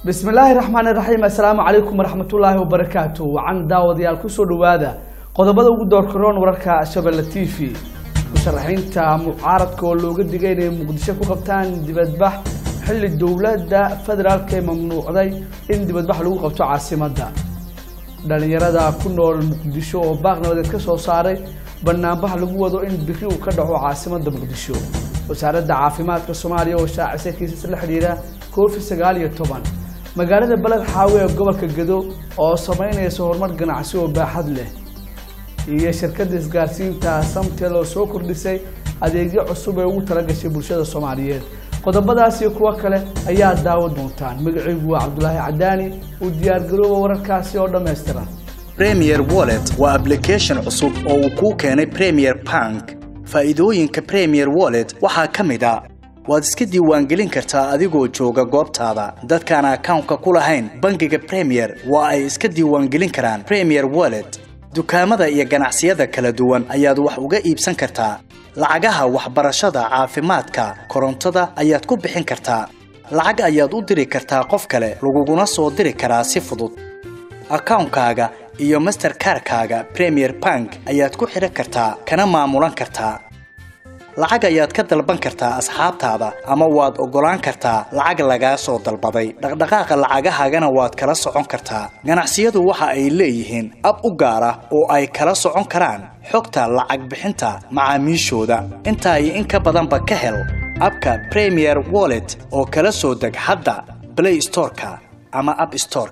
bismi illaahi raxmaan iraxiim assalaamu calaykum waraxmatullaahi wabarakaatu wacan daawadayaal kusoo dhowaada qodobada ugu doorkaroon wararka shabelle t v musharaxiinta mucaaradka oo looga digay inay muqdisho ku qabtaan dibadbax xilli dowladda federaalk ee mamnuucday in dibadbax lagu qabto caasimadda dhalinyarada ku nool muqdisho oo baaq nabadeed ka soo saaray banaanbax lagu wado in biri uu ka dhaco caasimadda muqdisho wasaaradda caafimaadka soomaaliya oo shaacisay kiisas la xidhiidha covid sagaal iyo toban magaalada beled xaawe ee gobolka gedo oo samaynaysa horumar ganacsi oo baaxad leh iyo shirkadda isgaarsiinta samtel oo soo kordhisay adeegyo cusub ee ugu talagashay bulshada soomaaliyeed qodobadaas iyo kuwo kale ayaa daawan doontaan magacaygu waa cabdulaahi cadaani u diyaargarooba wararkaasi oo dhammaystiran premier wallet waa application cusub oo uu kuu keenay premier bank faa'iidooyinka premier wallet waxaa ka mid a waad iska diiwaangelin kartaa adigoo jooga goobtaada dadkaan akawnka ku lahayn bangiga premier waa ay iska diiwaangelin karaan premier wallet dukaamada iyo ganacsiyada kala duwan ayaad wax uga iibsan kartaa lacagaha waxbarashada caafimaadka korontada ayaad ku bixin kartaa lacag ayaad u diri kartaa qof kale laguguna soo diri karaa si fudud akawnkaaga iyo masterkarkaaga premier bank ayaad ku xidhan kartaa kana maamulan kartaa lacag ayaad ka dalban kartaa asxaabtaada ama waad oggolaan kartaa lacag lagaa soo dalbaday dhaqdhaqaaqa lacagahaagana waad kala socon kartaa ganacsiyadu waxa ay leeyihiin ab u gaar ah oo ay kala socon karaan xogta lacag bixinta macaamiishooda intaa iyo in ka badanba ka hel abka premier wallet oo kala soo deg hadda blay storeka ama ab store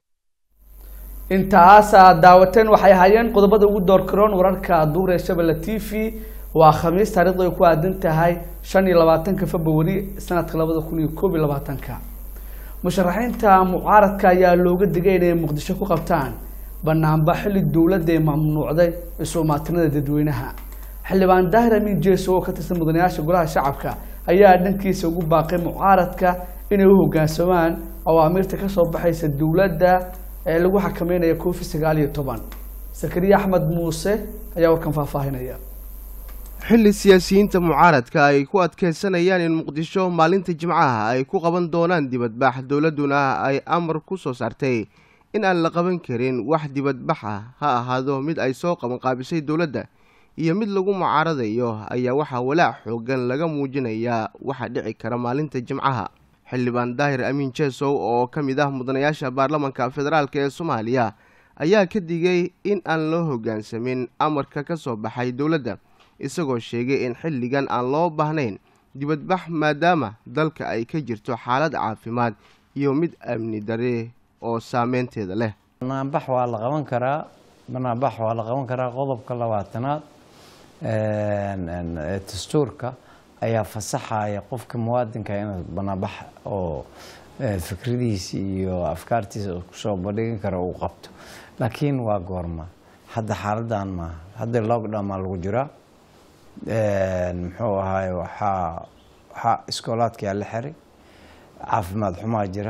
intaasaad daawateen waxay ahaayeen qodobada ugu doorkaroon wararka duur ee shabelle t v waa khamiis taarikhdu ay ku aadan tahay shan iyo labaatanka februari sanadka labada kun iyo koob iyo labaatanka musharaxiinta mucaaradka ayaa looga digay inay muqdisho ku qabtaan banaanba xilli dowladda ee mamnuucday isu-imaatinada dadweynaha xildhibaan daahir amiin jeeso oo ka tirsan mudanayaasha golaha shacabka ayaa dhankiisa ugu baaqay mucaaradka inay u hogaansamaan awaamiirta kasoo baxaysa dowladda ee lagu xakameynaya covid sagaal iyo toban sakariya axmed muuse ayaa warkan faahfaahinaya xilli siyaasiyiinta mucaaradka ay ku adkeysanayaan in muqdisho maalinta jimcaha ay ku qaban doonaan dibadbax dowladduna ay amar ku soo saartay in aan la qaban karin wax dibadbax ah ha ahaado mid ay soo qabanqaabisay dowladda iyo mid lagu mucaaradayo ayaa waxaa walaac xoogan laga muujinayaa waxa dhici kara maalinta jimcaha xildhibaan daahir amiin jeesow oo ka mid ah mudanayaasha baarlamanka federaalk ee soomaaliya ayaa ka digay in aan loo hoggaansamin amarka ka soo baxay dowladda isagoo sheegay in xilligan aan loo baahnayn dibadbax maadaama dalka ay ka jirto xaalad caafimaad iyo mid amni dare oo saameynteeda leh banaanbax waa la qaban karaa banaanbax waa la qaban karaa qodobka labaatanaad dastuurka ayaa fasaxaya qofka muwaadinka inuu banaanbax oo fikradiisa iyo afkaartiisa kusoo bandhigin karo uu qabto laakiin waa goorma hadda xaaladan maaha hadda lockdown maa lagu jiraa muxuu ahaay waxaa waxaa iskoolaadkaa la xiray caafimaad xumaa jira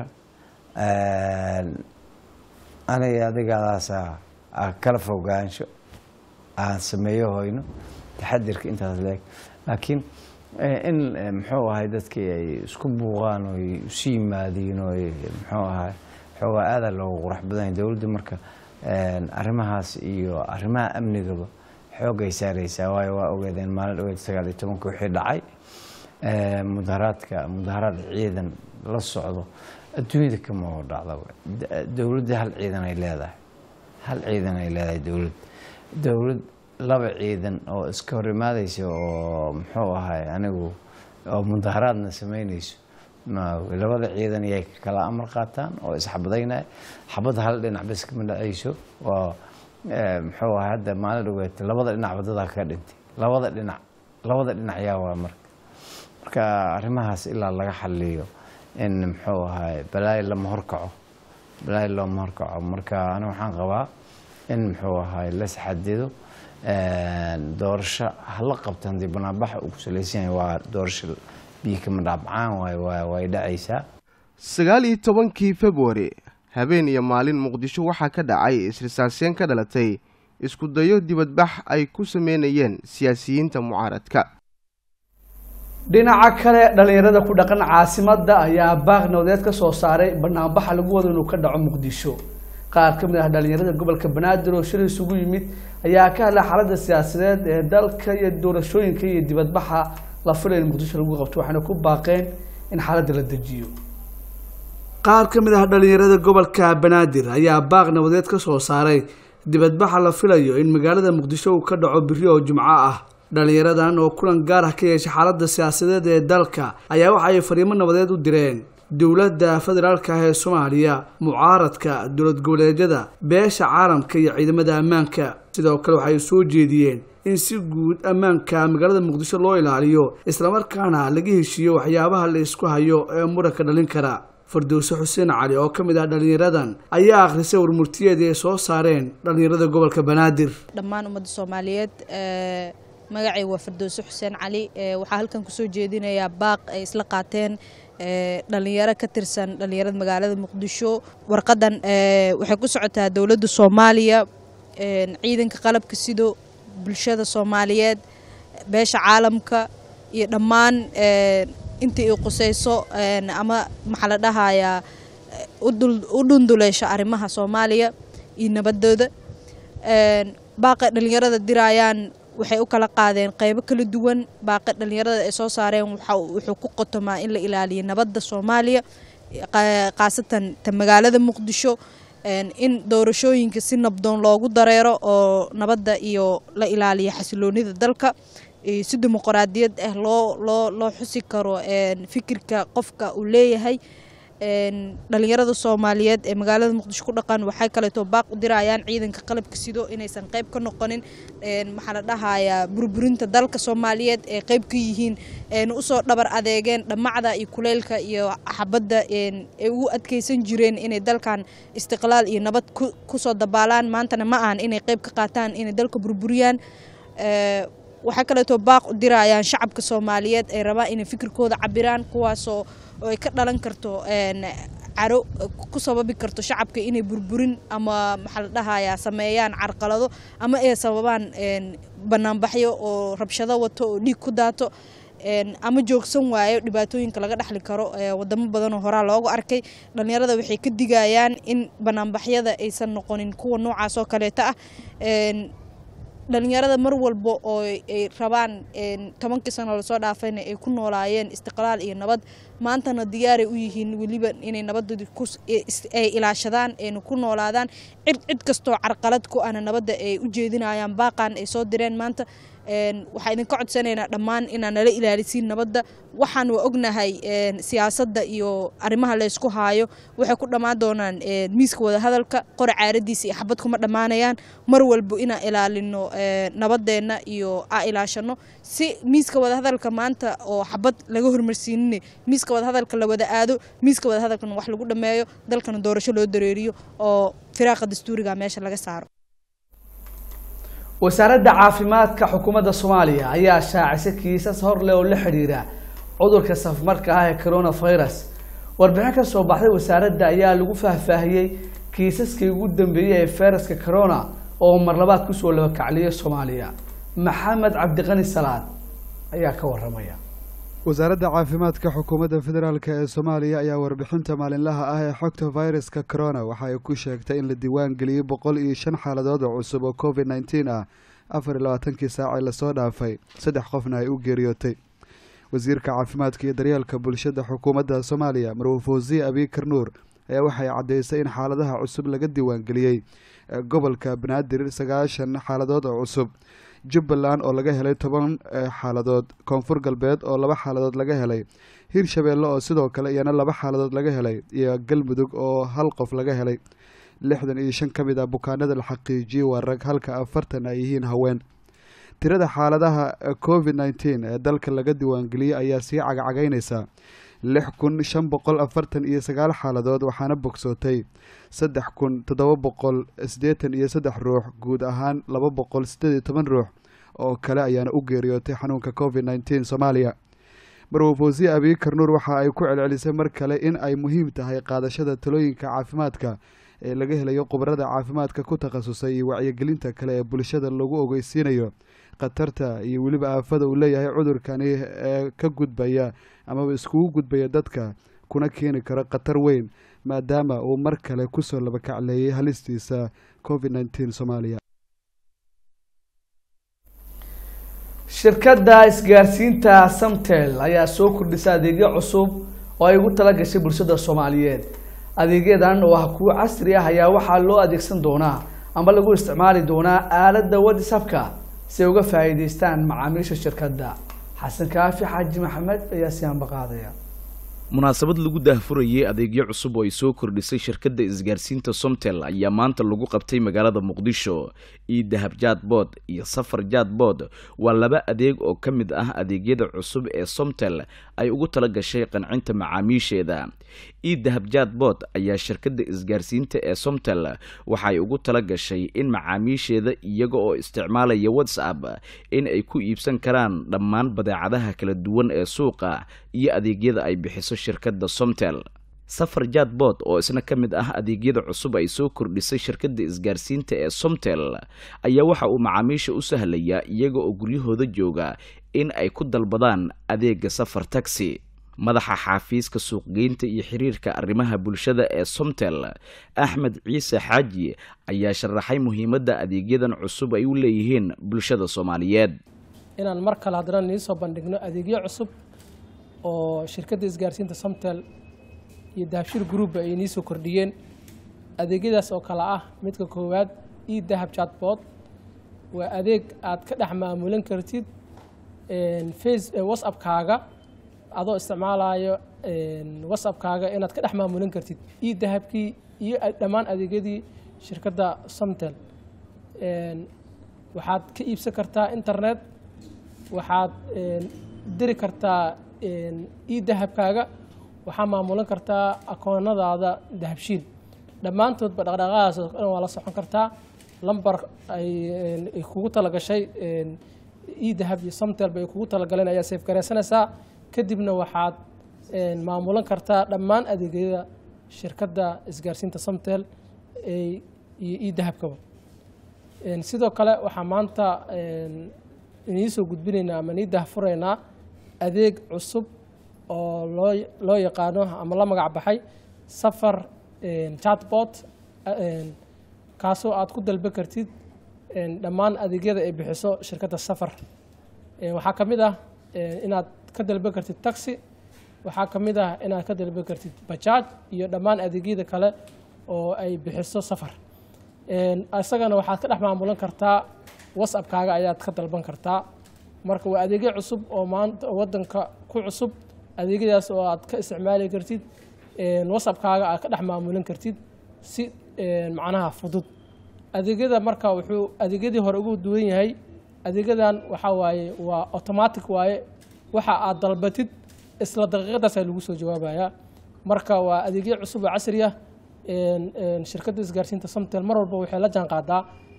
aniga adigadaasa kala fogaansho aan sameeyo hoyno taxadirka intaas leeg laakiin in muxuu ahay dadkii ay isku buuqaan oo isu yimaadiin oo muxuu ahay xoogaa aada loogu qurax badanya dowladda marka arrimahaas iyo arrimaha amnigaba xoogay saareysaa waayo waa ogeedeen maalin dhaweyd sagaal iyo tobanka wixii dhacay mudaharaadka mudaharaad ciidan la socdo adduunyada kama oo dhacdaba dowladda hal ciidan ay leedahay hal ciidan ay leedahay dowlad dowlad laba ciidan oo iska hor imaadeysa oo muxuu ahay anigu oo mudaharaadna sameyneyso labada ciidan iyay kala amar qaataan oo isxabadaynaya xabadda hal dhinac bas kama dhaceyso waa muxuu ahay hadda maalin dhaweed labada dhinacba dadaa ka dhintay labada dhinac labada dhinac yaa waa marka marka arrimahaas ilaa laga xaliyo in muxuu ahay balaayo lama horkaco balaayo looma horkaco marka aniga waxaan qabaa in muxuu ahay las xadido doorasho hala qabta haddii banaanbaxa uu ku salaysan yahay waa doorasho biyo kama dhaabcaan waay way dhacaysaa sagaal iyo tobankii februari habeen iyo maalin muqdisho waxaa ka dhacay isrisaaseen ka dhalatay isku dayo dibadbax ay ku sameynayeen siyaasiyiinta mucaaradka dhinaca kale dhalinyarada ku dhaqan caasimada ayaa baaq nabadeed ka soo saaray banaanbaxa lagu wado inuu ka dhaco muqdisho qaar ka mid ah dhalinyarada gobolka banaadir oo shilay isugu yimid ayaa ka hadlay xaaladda siyaasadeed ee dalka iyo doorashooyinka iyo dibadbaxa la filay in muqdisho lagu qabto waxayna ku baaqeen in xaaladda la dejiyo qaar ka mid ah dhalinyarada gobolka banaadir ayaa baaq nabadeed ka soo saaray dibadbaxa la filayo in magaalada muqdisho uu ka dhaco biri oo jumco ah dhalinyaradan oo kulan gaar ah ka yeeshay xaaladda siyaasadeed ee dalka ayaa waxa ay fariimo nabadeed u direen dowladda federaalka ah ee soomaaliya mucaaradka dowlad goboleedyada beesha caalamka iyo ciidamada ammaanka sidoo kale waxay soo jeediyeen in si guud ammaanka magaalada muqdisho loo ilaaliyo islamarkaana laga heshiiyo waxyaabaha la isku hayo ee muranka dhalin kara fardowse xuseen cali oo ka mid ah dhalinyaradan ayaa akhrisay warmurtiyeedii ay soo saareen dhalinyarada gobolka banaadir dhammaan ummadda soomaaliyeed magacay waa fardowse xuseen cali waxaa halkan kusoo jeedinayaa baaq ay isla qaateen dhalinyaro ka tirsan dhalinyarada magaalada muqdisho warqadan waxay ku socotaa dowladda soomaaliya ciidanka qalabka sido bulshada soomaaliyeed beesha caalamka iyo dhammaan intii i qusayso ama maxaa la dhahayaa u dhunduleysha arrimaha soomaaliya iyo nabadooda baaqa dhalinyarada diraayaan waxay u kala qaadeen qeybo kala duwan baaqa dhalinyarada ay soo saareen wuxuu ku qotomaa in la ilaaliyo nabadda soomaaliya khaasatan ta magaalada muqdisho in doorashooyinka si nabdoon loogu dareero oo nabadda iyo la ilaaliyo xasiloonida dalka si dimuqraadiyad ah loo loo loo xusi karo fikirka qofka uu leeyahay dhalinyarada soomaaliyeed ee magaalada muqdisho ku dhaqan waxay kaleeto baaq u dirayaan ciidanka qalabka sido inaysan qayb ka noqonin maxaa la dhahayaa burburinta dalka soomaaliyeed ee qayb ka yihiin usoo dhabar adeegeen dhammacda iyo kuleylka iyo xabadda ay ugu adkeysan jireen inay dalkan istiqlaal iyo nabad kusoo dabaalaan maantana ma ahan inay qayb ka qaataan inay dalka burburiyaan waxaa kaleeto baaq u dirayaan shacabka soomaaliyeed ay rabaan inay fikirkooda cabiraan kuwaasoo oo ay ka dhalan karto caro ku sababi karto shacabka inay burburin ama maxaa la dhahayaa sameeyaan carqalado ama ay sababaan banaanbaxyo oo rabshado wato oo dhiig ku daato ama joogsan waayo dhibaatooyinka laga dhexli karo wadamo badanoo horaa loogu arkay dhalinyarada waxay ka digayaan in banaanbaxyada aysan noqonin kuwa noocaas oo kaleeta ah dhalinyarada mar walba oo ay rabaan tobankii sano lasoo dhaafayna ay ku noolaayeen istiqlaal iyo nabad maantana diyaaray u yihiin weliba inay nabadoodii ay ilaashadaan ayna ku noolaadaan cid cid kastoo carqalad ku ahna nabadda ay u jeedinayaan baaqan ay soo direen maanta waxaa idinka codsanaynaa dhammaan inaa nala ilaalisiin nabadda waxaan waa ognahay siyaasadda iyo arrimaha laysku haayo waxay ku dhammaan doonaan miiska wadahadalka qora caaradiisa iyo xabad kuma dhammaanayaan mar walba inaan ilaalino nabadeenna iyo aa ilaashano si miiska wadahadalka maanta oo xabad laga hormarsiinine miiska wadahadalka la wada aado miiska wadahadalkana wax lagu dhammeeyo dalkana doorasho loo dareeriyo oo firaaqa dastuuriga meesha laga saaro wasaaradda caafimaadka xukuumadda soomaaliya ayaa shaacisay kiisas hor leh oo la xidhiira cudurka safmarka ah ee coronavirus warbixin ka soo baxday wasaaradda ayaa lagu faahfaahiyey kiisaskii ugu dambeeyey ee fayraska corona oo mar labaad kusoo labakacliyay soomaaliya maxamed cabdiqani salaad ayaa ka waramaya wasaaradda caafimaadka xukuumadda federaalk ee soomaaliya ayaa warbixinta maalinlaha ah ee xogta fayraska corona waxa ay ku sheegtay in la diiwaan geliyey boqol iyo shan xaaladood oo cusub oo covid nneteen ah afar iyo labaatankii saacee lasoo dhaafay saddex qofna ay u geeriyootay wasiirka caafimaadka iyo daryeelka bulshada xukuumadda soomaaliya marwuu fawsiye abiikar nuur ayaa waxay caddeysay in xaaladaha cusub laga diiwaangeliyey gobolka banaadir sagaashan xaaladood oo cusub jubbaland oo laga helay toban xaaladood koonfur galbeed oo laba xaaladood laga helay hirshabeelle oo sidoo kale iyana laba xaaladood laga helay iyo galmudug oo hal qof laga helay lixdan iyo shan ka mid ah bukaanada la xaqiijiyey waa rag halka afartan ay yihiin haween tirada xaaladaha covid nneteen ee dalka laga diiwaangeliyey ayaa sii cagacagaynaysa lix kun shan boqol afartan iyo sagaal xaaladood waxaana bogsootay saddex kun toddoba boqol siddeetan iyo saddex ruux guud ahaan laba boqol siddeed iyo toban ruux oo kale ayaana u geeriyootay xanuunka covid nneteen soomaaliya marwo fawsiye abiikar nuur waxa ay ku celcelisay mar kale in ay muhiim tahay qaadashada talooyinka caafimaadka ee laga helayo khubarada caafimaadka ku takhasusay iyo wacyigelinta kale ee bulshada lagu ogeysiinayo khatarta iyo weliba aafada uu leeyahay cudurkani ee ka gudbaya amaba iskugu gudbaya dadka kuna keeni karo khatar weyn maadaama uu mar kale kusoo labakacleeyay halistiisa covid nneteen soomaaliya shirkadda isgaarsiinta samtel ayaa soo kordhisa adeegyo cusub oo ay ugu tala gashay bulshada soomaaliyeed adeegyadan oo ah kuwo casri ah ayaa waxaa loo adeegsan doonaa ama lagu isticmaali doonaa aaladda whatsapka si ay uga faa'iidaystaan macaamiisha shirkadda xasan kaafi xaaji maxamed ayaa si hamba qaadaya munaasabad lagu daahfurayay adeegyo cusub oo ay soo kordhisay shirkadda isgaarsiinta somtel ayaa maanta lagu qabtay magaalada muqdisho io dahab jadbod iyo safar jadbod waa laba adeeg oo ka mid ah adeegyada cusub ee somtel ay ugu tala gashay qancinta macaamiisheeda io dahab jadbod ayaa shirkadda isgaarsiinta ee somtel waxaay ugu tala gashay in macaamiisheeda iyaga oo isticmaalaya whatsapp in ay ku iibsan karaan dhammaan badeecadaha kala duwan ee suuqa iyo adeegyada ay bixiso shirkadda somtel safar jadbod oo isna ka mid ah adeegyada cusub ay soo kordhisay shirkadda isgaarsiinta ee somtel ayaa waxa uu macaamiisha u sahlayaa iyaga oo guryahooda jooga in ay ku dalbadaan adeega safar taxi madaxa xaafiiska suuqgeynta iyo xiriirka arrimaha bulshada ee somtel axmed ciise xaaji ayaa sharaxay muhiimadda adeegyadan cusub ay u leeyihiin bulshada soomaaliyeed inaan mar kale haddana niisoo bandhigno adeegyo cusub oo shirkadda isgaarsiinta somtel iyo dahabshir group ay nii soo kordhiyeen adeegyadaas oo kale ah midka koowaad e dahab chatbot waa adeeg aad ka dhex maamulan kartid face whatsappkaaga adoo isticmaalayo whatsappkaaga inaad ka dhex maamulan kartid e dahabkii iyo dhammaan adeegyadii shirkadda somtel waxaad ka iibsan kartaa internet waxaad diri kartaa e dahabkaaga waxaa maamulan kartaa akoonadaada dahabshiil dhammaantoodba dhaqdhaqaaqaas oo dhan waa la socon kartaa lambar ay kugu talagashay e dahab iyo somtel bay kugu talagaleen ayaa seef garaysanaysaa kadibna waxaad maamulan kartaa dhammaan adeegyada shirkadda isgaarsiinta somtel iyo e dahabkaba sidoo kale waxaa maanta inii soo gudbinaynaa ama nii dahfuraynaa adeeg cusub oo loo loo yaqaano ama la magac baxay safar chatbot kaasoo aad ku dalba kartid dhammaan adeegyada ay bixiso shirkadda safar waxaa ka mid ah inaad ka dalba kartid taxi waxaa ka mid ah inaad ka dalba kartid bajaaj iyo dhammaan adeegyada kale oo ay bixiso safar isagana waxaad ka dhex maamulan kartaa whatsappkaaga ayaad ka dalban kartaa marka waa adeegyo cusub oo maanta wadanka ku cusub adeegyadaas oo aad ka isticmaali kartid whatsappkaaga aad ka dhex maamulan kartid si macnaha fudud adeegyada marka wuxuu adeegyadii hore ugu duwan yahay adeegyadan waxaa waaye waa automatic waaye waxa aad dalbatid isla daqiiqadaasa lagu soo jawaabayaa marka waa adeegyo cusub oo casri ah shirkadda isgaarsiinta somtel mar walba waxay la jaan qaadaa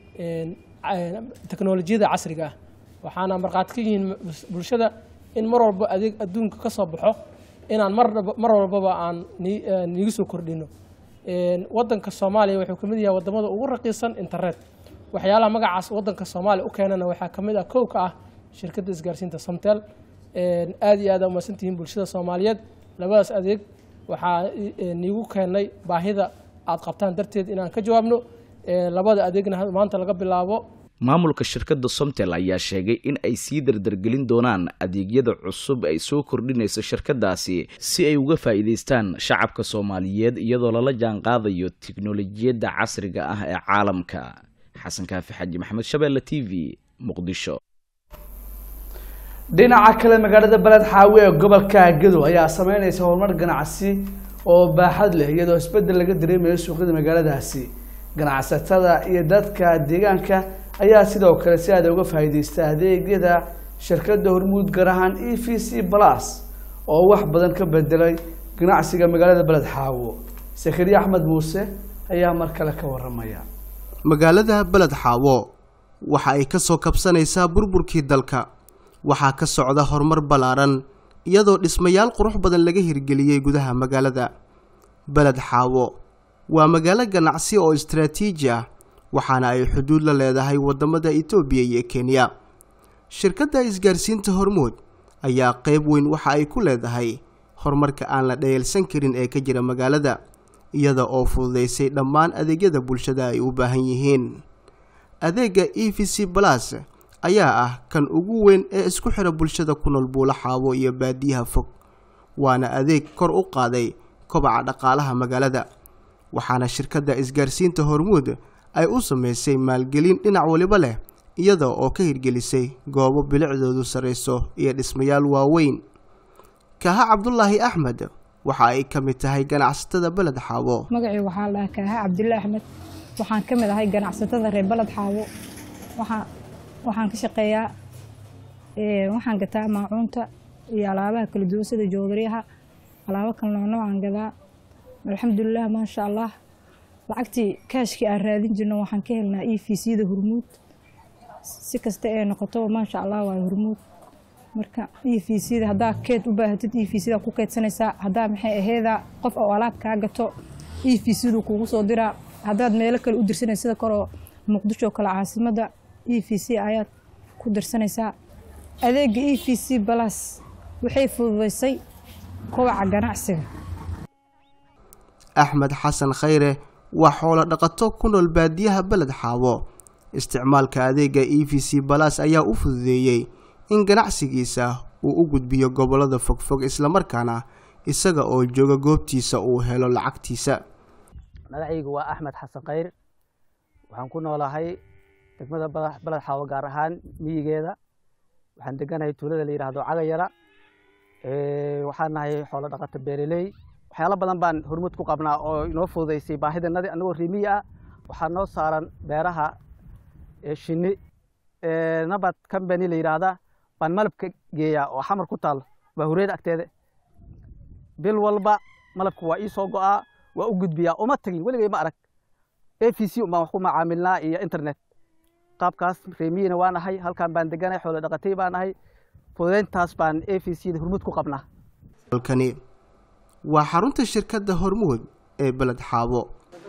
teknolojiyada casriga ah waxaana markhaati ka yihiin bulshada in mar walba adeeg adduunka ka soo baxo inaan mar walbaba aan niigu soo kordhino wadanka soomaaliya wuxuu kamid yahay wadamada ugu raqiisan internet waxyaalaha magacaas wadanka soomaaliya u keenana waxaa kamid ah kow ka ah shirkadda isgaarsiinta somtel aada iyo aada umadsantihiin bulshada soomaaliyeed labadaas adeeg waxaa niigu keenay baahida aad qabtaan darteed inaan ka jawaabno labada adeegna maanta laga bilaabo maamulka shirkadda somtel ayaa sheegay in ay sii dardargelin doonaan adeegyada cusub ay soo kordhinayso shirkadaasi si ay uga faa'iidaystaan shacabka soomaaliyeed iyadoo lala jaan qaadayo tiknolojiyadda casriga ah ee caalamka xasan kaafi xaji maxamed shabeelle t v muqdisho dhinaca kale magaalada beled xaawi ee gobolka gedo ayaa sameynaysa horumar ganacsi oo baaxad leh iyadoo isbedel laga dareemayo suuqyada magaaladaasi ganacsatada iyo dadka deegaanka ayaa sidoo kale si aada uga faa'iidaysta adeegyada shirkadda hormuud gaar ahaan e v c plus oo wax badan ka bedelay ganacsiga magaalada beled xaawo sakariya axmed muuse ayaa mar kale ka waramaya magaalada beled xaawo waxa ay ka soo kabsanaysaa burburkii dalka waxaa ka socda horumar ballaaran iyadoo dhismayaal qurux badan laga hirgeliyey gudaha magaalada beled xaawo waa magaalo ganacsi oo istaraatiiji ah waxaana ay xuduud la leedahay waddamada itoobiya iyo kenya shirkadda isgaarsiinta hormuud ayaa qayb weyn waxa ay ku leedahay horumarka aan la dhayalsan karin ee ka jira magaalada iyada oo fududaysay dhammaan adeegyada bulshada ay u baahan yihiin adeegga e v c balas ayaa ah kan ugu weyn ee isku xira bulshada ku nool buulo xaabo iyo baadiyaha fog waana adeeg kor u qaaday kobaca dhaqaalaha magaalada waxaana shirkadda isgaarsiinta hormuud ay u samaysay maalgelin dhinac waliba leh iyada oo ka hirgelisay goobo bilicdoodu sarrayso iyo dhismayaal waaweyn kaaha cabdulaahi axmed waxa ay ka mid tahay ganacsatada beled xaabo magacii waxaa la dhahaa kaaha cabdulle axmed waxaan ka mid ahay ganacsatada reer beled xaabo waxaa waxaan ka shaqeeyaa waxaan gataa maacuunta iyo alaabaha kala duwan sida joodariyaha alaabo kala noocnoocaan gadaa alxamdulilah maasha allah lacagtii kaashkii aan raadin jirno waxaan ka helnaa e v c da hormuud si kasta ee noqotoba maasha allah waa hormuud marka e v c da haddaa keed u baahatid e v c da ku keedsanaysaa haddaa maxay aheeda qof oo alaab kaa gato e v c du kugu soo diraa haddaad meelo kale u dirsanaysa sida kaloo muqdisho kale caasimadda e v c ayaad ku dirsanaysaa adeega e v c balas waxay fududaysay kobaca ganacsiga axmed xasan khayre waa xoolo dhaqato ku nool baadiyaha beled xaabo isticmaalka adeega e v c balas ayaa u fududeeyey in ganacsigiisa uu u gudbiyo gobollada fogfog islamarkaana isaga oo jooga goobtiisa uu helo lacagtiisa magacaygu waa axmed xasan khayr waxaan ku noolahay degmada beled xaabo gaar ahaan miyigeeda waxaan deganahay tuulada la yidhaahdo cagayara waxaan nahay xoolo dhaqato beereley waxyaalo badan baan hormuud ku qabnaa oo inoo fududaysay baahidanadi annagoo rimiyi ah waxaa noo saaran beeraha shinni nabad combany la yidhaahda baan malabka geeyaa oo xamar ku taal waa hureed agteeda bil walba malabka waa ii soo go'aa waa u gudbiyaa uma tagin weligay ma arag a v c baan wax ku macaamilnaa iyo internet qaabkaas remiyina waa nahay halkan baan deganay xoolo dhaqatay baa nahay fududayntaas baan a v c da hormuud ku qabnaa halkani waa xarunta shirkadda hormuud ee beled xaabo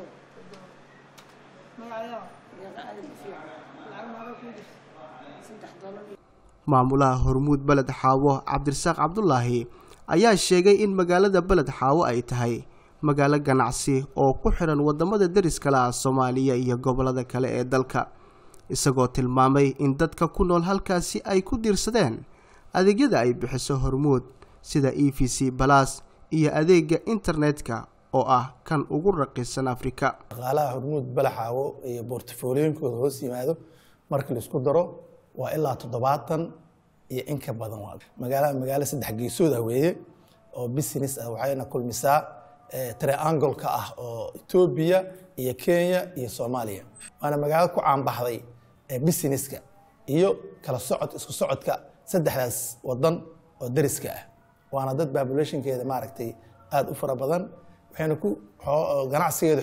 maamulaha hormuud beled xaawo cabdirasaaq cabdulaahi ayaa sheegay in magaalada beled xaawo ay tahay magaalo ganacsi oo ku xiran wadamada deriskale ah soomaaliya iyo gobolada kale ee dalka isagoo tilmaamay in dadka ku nool halkaasi ay ku diirsadeen adeegyada ay bixiso hormuud sida e v c balas iyo adeega internetka oo ah kan ugu raqiisan afrika dhaqaalaha hormuud balaxaawo iyo bortfoliyooyinkooda hoos yimaado markii laisku daro waa ilaa toddobaatan iyo in ka badan waa magaalaha magaalo saddex geesood ah weeye oo business ah waxayna kulmisaa triangoleka ah oo etoobiya iyo kenya iyo soomaaliya waana magaalo ku caanbaxday businesska iyo kala socod isku socodka saddexdaas wadan oo deriska ah waana dad populationkeeda maaragtay aada u fara badan waxayna ku ganacsigeeda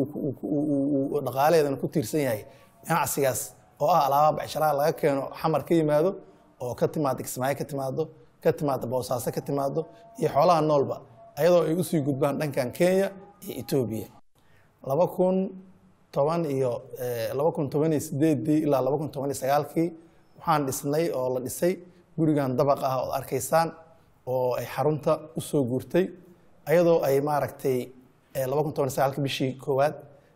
xooggeeda dhaqaalaheedana ku tiirsan yahay ganacsigaas oo ah alaaba becsharaha laga keeno xamar ka yimaado oo ka timaado kismaayo ka timaado ka timaado boosaaso ka timaado iyo xoolaha noolba ayadoo ay usii gudbaan dhankan kenya iyo etoobiya laba kun toban iyo laba kun toban iyo sideedii ilaa laba kun toban iyo sagaalkii waxaan dhisnay oo la dhisay gurigan dabaq ah ood arkaysaan oo ay xarunta usoo guurtay ayadoo ay maaragtay laba kun toban iyo sagaalkii bishii koowaad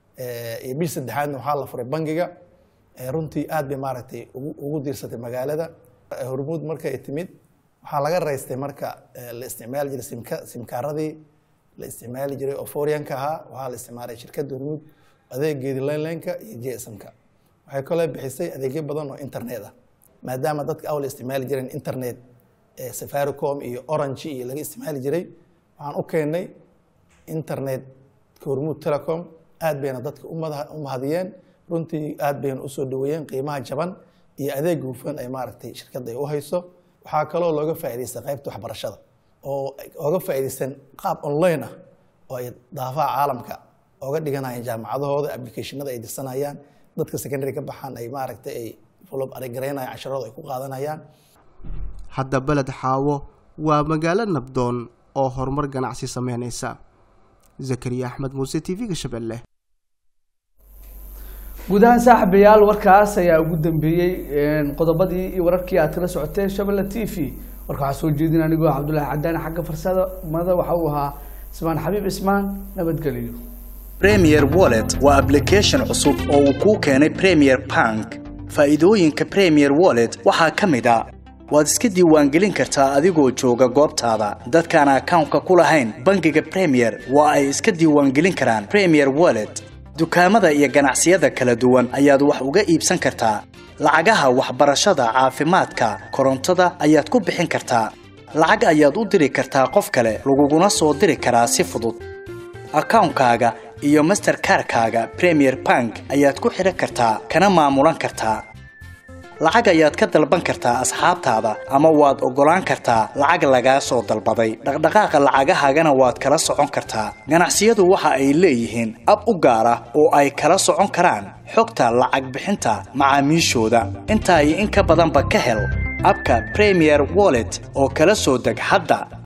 iyo bishii saddexaadna waxaa la furay bangiga runtii aad bay maaragtay ugu diirsatay magaalada hormuud markay timid waxaa laga raystay marka la isticmaali jiray simkaaradii la isticmaali jiray oo foryanka ahaa waxaa la isticmaalay shirkadda hormuud adeegeedii linlineka iyo gsmka waxay kaloo bixisay adeegyo badan oo internet ah maadaama dadka awla isticmaali jireen internet safaricom iyo orange iyo laga isticmaali jiray waxaan u keennay internet hormuud telecom aad bayna dadka u mahadiyeen runtii aad bayna usoo dhaweeyeen qiimaha jaban iyo adeeg hufan ay maaragtay shirkadda ay u hayso waxaa kaloo looga faa'idaystay qaybta waxbarashada oo oga faa'iidaysan qaab online ah oo ay daafaha caalamka oga dhiganayaan jaamacadahooda applicationada ay dirsanayaan dadka secondary ka baxaan ay maaragtay ay follow argaraynayaan casharooda ay ku qaadanayaan hadda beled xaawo waa magaalo nabdoon oo horumar ganacsi sameynaysa zakariya axmed muuse t v-ga shabeelle guud ahaan saaxiibayaal warkaas ayaa ugu dambeeyey qodobadii iyo wararkii aad kala socoteen shabelle t v warka waxaa soo jeedin anigoo cabdullaahi cadaan xagga farsamada waxa uu ahaa ismaan xabiib ismaan nabadgeliyo premier wallet waa application cusub oo uu kuu keenay premier bank faa'iidooyinka premier wallet waxaa ka mid a waad iska diiwaangelin kartaa adigoo jooga goobtaada dadkaan akawnka ku lahayn bangiga premier waa ay iska diiwaangelin karaan premier wallet dukaamada iyo ganacsiyada kala duwan ayaad wax uga iibsan kartaa lacagaha waxbarashada caafimaadka korontada ayaad ku bixin kartaa lacag ayaad u diri kartaa qof kale laguguna soo diri karaa si fudud akawnkaaga iyo masterkarkaaga premier bank ayaad ku xidhan kartaa kana maamulan kartaa lacag ayaad ka dalban kartaa asxaabtaada ama waad oggolaan kartaa lacag lagaa soo dalbaday dhaqdhaqaaqa lacagahaagana waad kala socon kartaa ganacsiyadu waxa ay leeyihiin ab u gaar ah oo ay kala socon karaan xogta lacag bixinta macaamiishooda intaa iyo in ka badanba ka hel abka premier wallet oo kala soo deg hadda